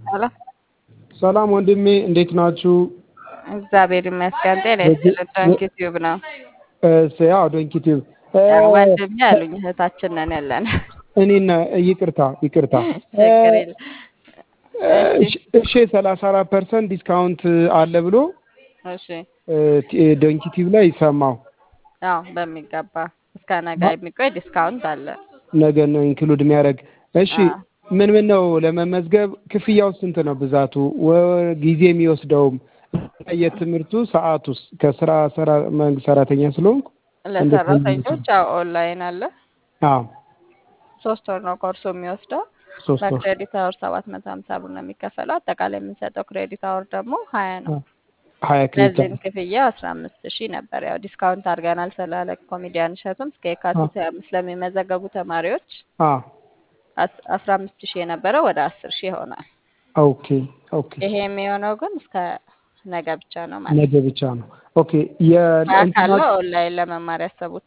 ሄሎ ሰላም ወንድሜ እንዴት ናችሁ? እግዚአብሔር ይመስገን። ጤና ይስጥልን። ዶንኪ ቲዩብ ነው ያው ዶንኪ ቲዩብ ወንድሜ አሉኝ። እህታችን ነን ያለን። እኔና ይቅርታ ይቅርታ ችግር የለም። እሺ ሰላሳ አራት ፐርሰንት ዲስካውንት አለ ብሎ እሺ ዶንኪ ቲዩብ ላይ ሰማሁ። አዎ በሚገባ እስከ ነገ የሚቆይ ዲስካውንት አለ። ነገ ነው ኢንክሉድ የሚያደርግ እሺ አዎ። ምን ምን ነው ለመመዝገብ ክፍያው ስንት ነው ብዛቱ ወ- ጊዜ የሚወስደውም የትምህርቱ ሰዓቱስ ከስራ ሰራ መንግስት ሰራተኛ ስለሆንኩ ለሰራተኞች ያው ኦንላይን አለ። አዎ ሶስት ወር ነው ኮርሱ የሚወስደው። ሶስት ወር በክሬዲት አወር ሰባት መቶ ሀምሳ ብር ነው የሚከፈለው። አጠቃላይ የምንሰጠው ክሬዲት አወር ደግሞ ሀያ ነው። ሀያ ክሬዲት ለዚህም ክፍያ አስራ አምስት ሺህ ነበር። ያው ዲስካውንት አድርገናል ስላለ ኮሜዲያን እሸቱም እስከ የካቲት ሀያ አምስት ለሚመዘገቡ ተማሪዎች አዎ አስ- አስራ አምስት ሺህ የነበረው ወደ አስር ሺህ ይሆናል። ኦኬ ኦኬ ይሄ የሚሆነው ግን እስከ ነገ ብቻ ነው ማለት ነገ ብቻ ነው ኦኬ በአካል የእንትና ነው ኦንላይን ለመማር ያሰቡት?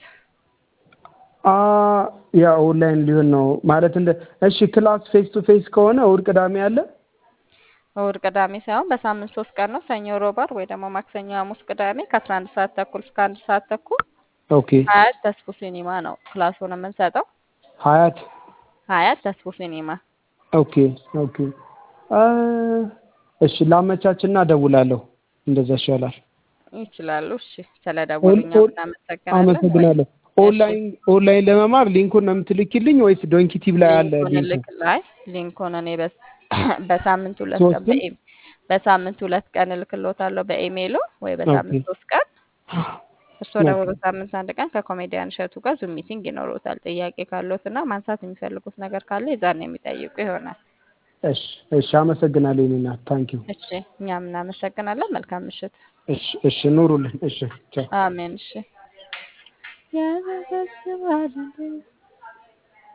አ ያ ኦንላይን ሊሆን ነው ማለት እንደ እሺ ክላስ ፌስ ቱ ፌስ ከሆነ እሑድ ቅዳሜ አለ እሑድ ቅዳሜ ሳይሆን በሳምንት ሶስት ቀን ነው። ሰኞ፣ ሮብ፣ ዓርብ ወይ ደግሞ ማክሰኞ፣ ሐሙስ፣ ቅዳሜ ከአስራ አንድ ሰዓት ተኩል እስከ አንድ ሰዓት ተኩል ኦኬ ሀያት ተስፉ ሲኒማ ነው ክላሱን የምንሰጠው። ሀያት ሀያት ተስፉ ሲኒማ ኦኬ ኦኬ አ እሺ ላመቻችና እደውላለሁ እንደዛ ይሻላል ይችላሉ። እሺ ስለደወሉ ኦን- እኛም ኦን- እናመሰግናለን። አመሰግናለሁ ኦንላይን ኦንላይን ለመማር ሊንኩን ነው የምትልኪልኝ ወይስ ዶንኪ ቲቭ ላይ አለ ሊንኩን ሊንኩ ልክ ላይ ሊንኩን እኔ በስ- በሳምንት ሁለት ቀን ሶስቱን? በኢም በሳምንት ሁለት ቀን እልክሎታለሁ በኢሜይሉ ወይ በሳምንት ኦኬ። ሶስት ቀን እርስዎ ደግሞ ኦኬ። በሳምንት አንድ ቀን ከኮሜዲያን እሸቱ ጋር ዙም ሚቲንግ ይኖሩታል። ጥያቄ ካለዎት እና ማንሳት የሚፈልጉት ነገር ካለ የዛን የሚጠይቁ ይሆናል። እሺ እሺ አመሰግናለሁ የእኔ እናት ታንኪዩ እሺ እኛም እናመሰግናለን። መልካም ምሽት። እሺ እሺ ኑሩልን እሺ ቻው አሜን። እሺ ያዘዘዝባል